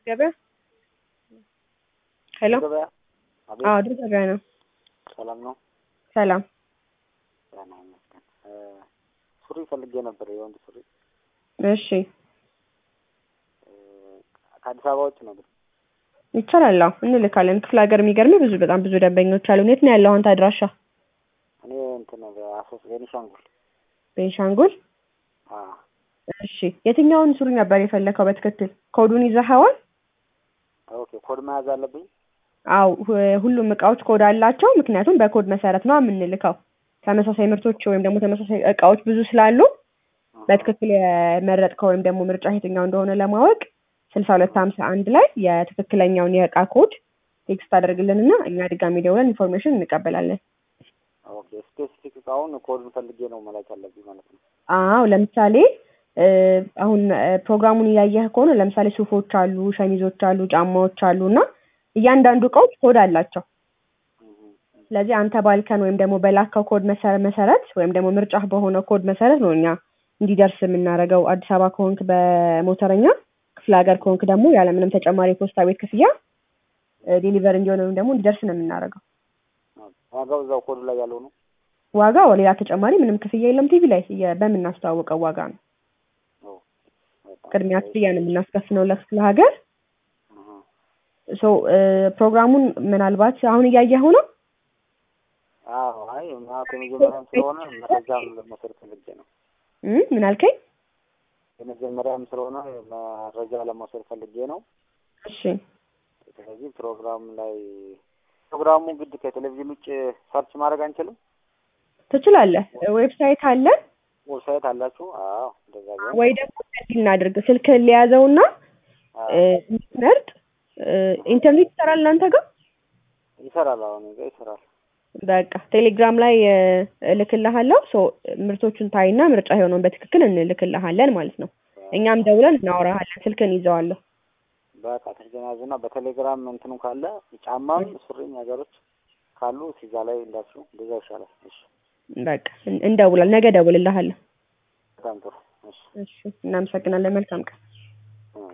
ገበያ ሄሎ ገበያ አቤት፣ አዎ ድር ገበያ ነው። ሰላም ነው? ሰላም ደህና ይመስገን። እ ሱሪ ፈልጌ ነበር፣ የወንድ ሱሪ እሺ እ ከአዲስ አበባ ውጭ ነው ግን ይቻላል። አዎ እንልካለን። ክፍለ ሀገር የሚገርምህ ብዙ በጣም ብዙ ደንበኞች አሉ። የት ነው ያለው አንተ አድራሻ? እኔ እንትን በአሶስ ቤኒሻንጉል ቤንሻንጉል። አ እሺ የትኛውን ሱሪ ነበር የፈለከው በትክክል? ኮዱን ይዘኸዋል? ኦኬ ኮድ መያዝ አለብኝ። አው ሁሉም እቃዎች ኮድ አላቸው። ምክንያቱም በኮድ መሰረት ነው የምንልከው። ተመሳሳይ ምርቶች ወይም ደግሞ ተመሳሳይ እቃዎች ብዙ ስላሉ በትክክል የመረጥከው ወይም ደግሞ ምርጫ የትኛው እንደሆነ ለማወቅ ስልሳ ሁለት ሀምሳ አንድ ላይ የትክክለኛውን የእቃ ኮድ ቴክስት አደርግልንና እኛ ድጋሚ ደውለን ኢንፎርሜሽን እንቀበላለን። ኦኬ ስፔሲፊክ እቃውን ኮዱን ፈልጌ ነው መላክ ያለብኝ ማለት ነው። አዎ ለምሳሌ እ አሁን እ ፕሮግራሙን እያየህ ከሆነ ለምሳሌ ሱፎች አሉ፣ ሸሚዞች አሉ፣ ጫማዎች አሉ እና እያንዳንዱ እቃዎች ኮድ አላቸው። እህ ስለዚህ አንተ ባልከን ወይም ደግሞ በላከው ኮድ መሰረ- መሰረት ወይም ደግሞ ምርጫህ በሆነ ኮድ መሰረት ነው እኛ እንዲደርስ የምናደርገው። አዲስ አበባ ከሆንክ በሞተረኛ፣ ክፍለ ሀገር ከሆንክ ደግሞ ያለምንም ተጨማሪ የፖስታ ቤት ክፍያ ዴሊቨር እንዲሆን ወይም ደግሞ እንዲደርስ ነው የምናደርገው። ዋጋው እዛው ኮዱ ላይ ያለው ነው። ዋጋው ሌላ ተጨማሪ ምንም ክፍያ የለም። ቲቪ ላይ የ- በምናስተዋውቀው ዋጋ ነው። ኦ በጣም ቅድሚያ ክፍያ ነው የምናስከፍለው ለክፍለ ሀገር። እህ ሶ ፕሮግራሙን ምናልባት አሁን እያየኸው ነው። አዎ አይ ማለት የመጀመሪያም ስለሆነ መረጃም ለመውሰድ ፈልጌ ነው። እም ምን አልከኝ? የመጀመሪያም ስለሆነ መረጃ ለመውሰድ ፈልጌ ነው። እሺ ስለዚህ ፕሮግራም ላይ ፕሮግራሙ ግድ ከቴሌቪዥን ውጭ ሰርች ማድረግ አንችልም? ትችላለህ። ዌብሳይት አለ ዌብሳይት አላችሁ? አዎ እንደዛ ቢሆን ወይ ደግሞ እንደዚህ እናድርግ። ስልክህን ሊያዘውና አዎ፣ ምርጥ ኢንተርኔት ይሰራል እናንተ ጋር? ይሰራል። አሁን እኔ ጋር ይሰራል። በቃ ቴሌግራም ላይ እ እልክልሃለሁ። ሶ ምርቶቹን ታይና ምርጫ የሆነውን በትክክል እንልክልሃለን ማለት ነው። እኛም ደውለን እናወራሃለን። ስልክን ይዘዋለሁ። በቃ ተገናዙና በቴሌግራም እንትኑ ካለ ጫማም ሱሪ ነገሮች ካሉ ሲዛ ላይ እንዳችሁ እንደዛ ይሻላል። እሺ፣ በቃ እን- እንደውላል። ነገ ደውልልሃለሁ። በጣም ጥሩ። እሺ። እሺ፣ እናመሰግናለን። መልካም ቀን።